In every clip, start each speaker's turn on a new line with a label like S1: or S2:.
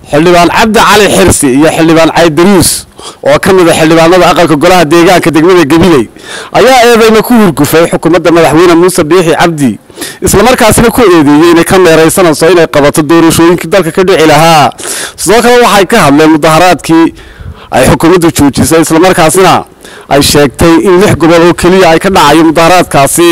S1: xildhibaan cabdi cali xirsi iyo xildhibaan caydaruus oo ka mid a xildhibaanada aqalka golaha deegaanka degmada gabiley ayaa eedeyna ku hurgufay xukuumadda madaxweyne muuse biixi cabdi islamarkaasina ku eedeeyey inay ka meeraysanayso inay qabato doorashooyinkii dalka ka dhici lahaa sidoo kale waxay ka hadleen mudaharaadkii ay xukuumaddu joojisay islamarkaasina ay sheegtay in lix gobol oo keliya ay ka dhacayo mudaharaadkaasi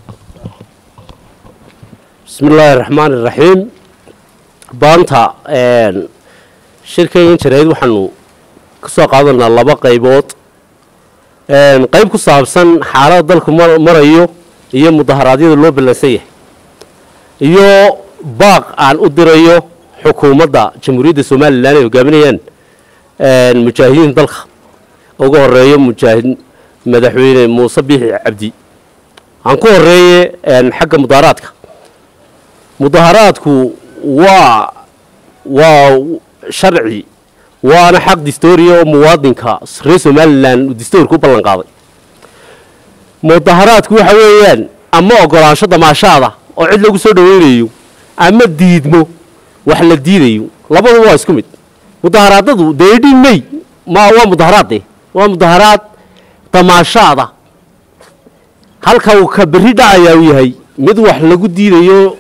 S2: bismi illaahi raxmaan iraxiim baanta shirkaygan jarayd waxaanu ka soo qaadanaa laba qaybood qayb ku saabsan xaalada dalku marayo iyo mudaharaadyada loo ballansan yahay iyo baaq aan u dirayo xukuumadda jamhuuriyadda somalilan ay hogaaminayaan mujaahidiin dalka ugu horeeyo mujaahid madaxweyne muuse biixi cabdi aan ku horeeye xagga mudaharaadka mudaharaadku waa waa sharci waana xaq distooriya oo muwaadinka reer somalilan uu distoorka u ballan qaaday mudaharaadku waxa weeyaan ama ogolaansho damaashaada oo cid lagu soo dhaweynayo ama diidmo wax la diidayo labaduba waa isku mid mudaharaadadu deedhi may ma waa mudaharaad de waa mudaharaad damaashaada halka uu ka berri dhacayaa uu yahay mid wax lagu diidayo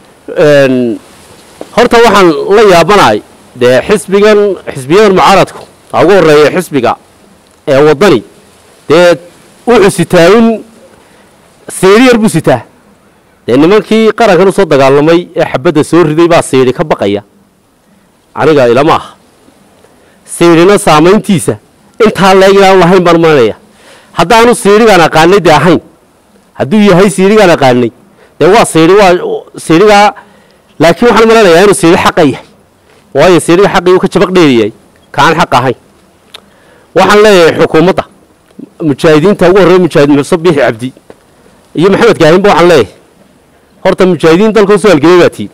S2: horta waxaan la yaabanahay dee xisbigan xisbiyadan mucaaradku ha ugu horeeya xisbiga ee waddani dee wuxuu sitaa in siidhi yar buu sitaa dee nimankii qarankan u soo dagaalamay ee xabadda soo riday baa siidhi ka baqaya aniga ilama aha siidhina saamayntiisa intaa leeg inaan lahayn baan maranaya haddaanu siidhigaan aqaanay dee ahayn hadduu yahay siidhigaan aqaanay dee waa siidhi waa siidhigaa laakiin waxaan malanayaa inuu siidhi xaqa yahay waayo siidhiga xaqii uu ka jabaq dheeriyahay kaan xaq ahayn waxaan leeyahay xukuumadda mujaahidiinta ugu horreeya mujaahid muuse biixi cabdi iyo maxamed kaahinba waxaan leeyahay horta mujaahidiin dalka usoo halgelay baa tiin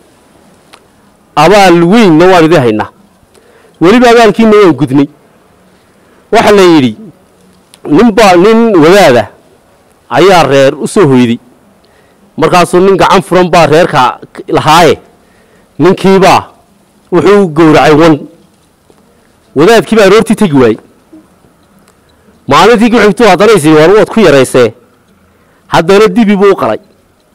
S2: abaal weynna waan idin haynaa weliba abaalkiina waan gudnay waxaa la yidhi ninba nin wadaada ayaa reer u soo hoyday markaasuu nin gacan furan baa reerka lahaaye ninkiibaa wuxuu gowracay wan wadaadkii baa aroortii tegi waayey maalintii ku xigtuu haddana is war waad ku yaraysee haddana dibi buu u qalay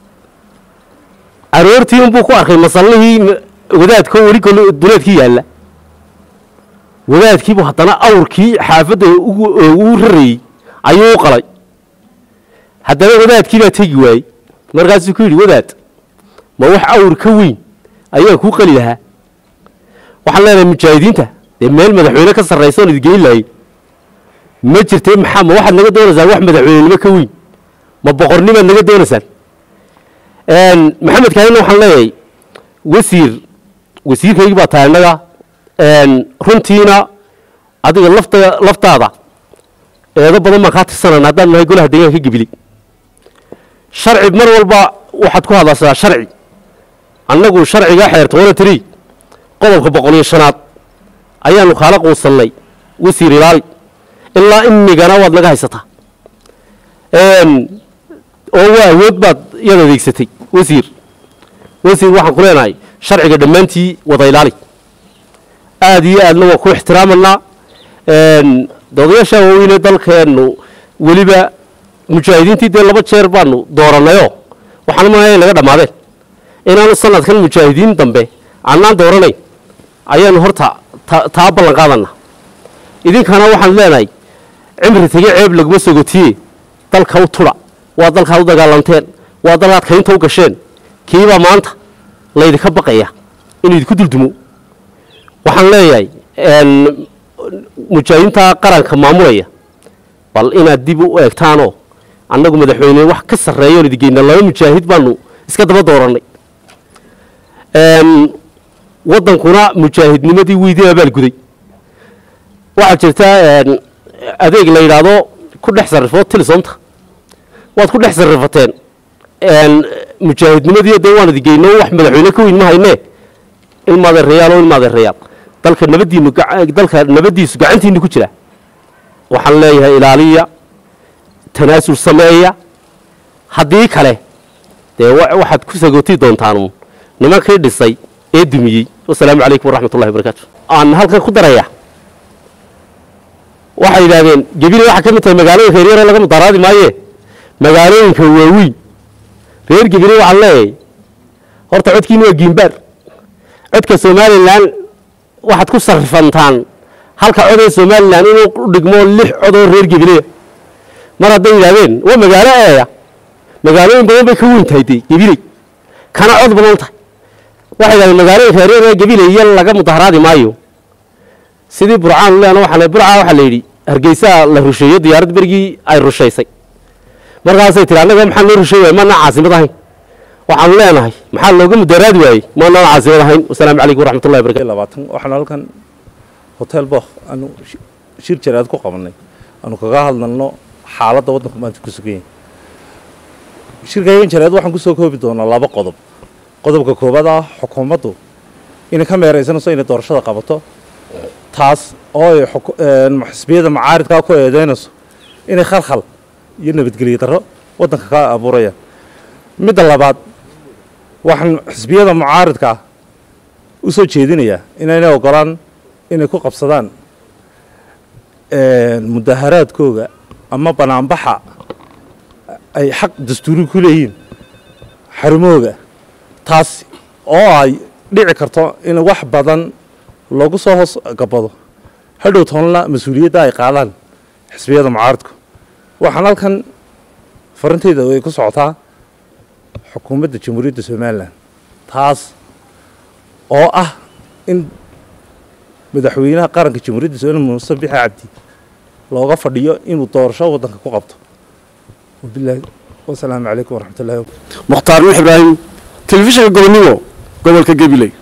S2: aroortii unbuu ku arkay masallihii wadaadko weli duleedkii yaalla wadaadkiibuu haddana awrkii xaafadda ugu rarayey ayuu u qalay haddana wadaadkii baa tegi waayey markaasuu ku yidhi wadaad ma wax awr ka weyn ayaan kuu qali lahaa waxaan leenahay mujaahidiinta dee meel madaxweyne ka sarraysa oon idgeyn lahay ma jirtay maxaa ma waxaad naga doonaysaan wax madaxweynenimo ka weyn ma boqornimaad naga doonaysaan maxamed kaahina waxaan leeyahay wasiir wasiirkaygii baa tahay innaga runtiina adiga lafta laftaada eedo badan baan kaa tirsanayna haddaan nahay golaha deegaanka gebili sharci mar walba waxaad ku hadlaysaa sharci annagu sharcigaa xeerta wana tiri qodobka boqol iyo shanaad ayaanu kaala quusannay wasiir ilaali ilaa imigana waad naga haysataa oo waa awood baad iyad adeegsatay wasiir wasiir waxaan ku leenahay sharciga dhammaantii wada ilaali aada iyo aadna waa ku ixtiraamanaa doodayaasha waaweyne dalkeennu weliba mujaahidiintii dee laba jeer baanu doorannayoo waxaan umalaya naga dhammaadeen inaanu sanadkan mujaahidiin dambe annaan dooranayn ayaanu horta taa ballan qaadana idinkana waxaan leenahay cimri tege ceeb laguma sogotiye dalka u tudha waa dalkaad u dagaalanteen waa dalkaad kaynta u gasheen kiibaa maanta laydinka baqaya inuu idinku duldumo waxaan leeyahay mujaahidiinta qaranka maamulaya bal inaad dib u eegtaanoo annagu madaxweyne wax ka sarreeyoon idingeyna laba mujaahid baanu iska daba doorannay waddankuna mujaahidnimadii weydii abaalguday waxaa jirta adeeg la yidhaahdo ku dhex sarrifo tilisonta waad ku dhex sarrifateen mujaahidnimadii dee waan idingeyno wax madaxweyne ka weyn ma haynee ilmaadeerayaal oo ilmaadeerayaal dalka nabadiinu dalka nabaddiisu gacantiinu ku jira waxaan leeyahay ilaaliya tanaasul sameeya haddii kale dee waxaad ku sagootii doontaan nimankii dhisay ee dumiyey wasalaamu calaykum waraxmat ullahi wabarakaatu aan halkan ku daraya waxay yidhaahdeen gebile waxaa ka mid tahay magaalooyinka yaryaroo laga mudaharaadi maaye magaalooyinka waaweyn reer gebile waxaan leeyahay horta codkiina waa giimbaar codka somalilan waxaad ku sarrifantaan halka cod ee somalilan inuu u dhigmo lix codoo reer gebileya mar hadday yidhahdeen waa magaalo eeya magaalooyin badan bay ka weyn tahay dee gebiley kana cod badan tahay waxay yidhahdeen magaalooyinka yaryar ee gebiley iyo laga mudaharaadi maayo sidii burcaan leena waxaa burcaa waxaa la yidhi hargeysaa la rusheeyo diyaarad berigii ay rushaysay markaasay tihi annaga maxaa loo rusheey waayey maanaan caasimad ahayn waxaanu leenahay maxaa looga mudaharaadi waayey maanaan caasimad ahayn wasalaamu calaykum waraxmatullahi barakatu
S3: labaatan waxaan halkan hotel bok aanu shi- shir jaraad ku qabanay aanu kaga hadlalno xaaladda waddanku maanta ku sugan yahay shirkaygan jaraad waxaan kusoo koobi doonaa laba qodob qodobka koowaad ah xukuumaddu inay ka meeraysanayso inay doorashada qabato taas oo ay xuku- een, xisbiyada macaaridkaa ku eedeynayso inay khalkhal iyo nabadgelyo darro waddanka ka abuurayaan midda labaad waxaan xisbiyada mucaaridka ah u soo jeedinayaa inayna ogolaan inay ku qabsadaan mudaharaadkooga ama banaanbaxa ay xaq dastuuri ku leeyihiin xarumooga taas oo ay dhici karto in wax badan loogu soo hoos gabado hadhow toonla mas-uuliyadda ay qaadaan xisbiyada mucaaridku waxaan halkan farintayda ay ku socotaa xukuumadda jamhuuriyadda somalilan taas oo ah in madaxweynaha qaranka jamhuuriyadda somalilan muuse bixi cabdi looga fadhiyo inuu doorasho waddanka ku qabto wabilaahi wasalaamu calaykum waraxmatullahi
S1: mukhtaar nuux ibraahim telefishinka gobonnimo gobolka gabiley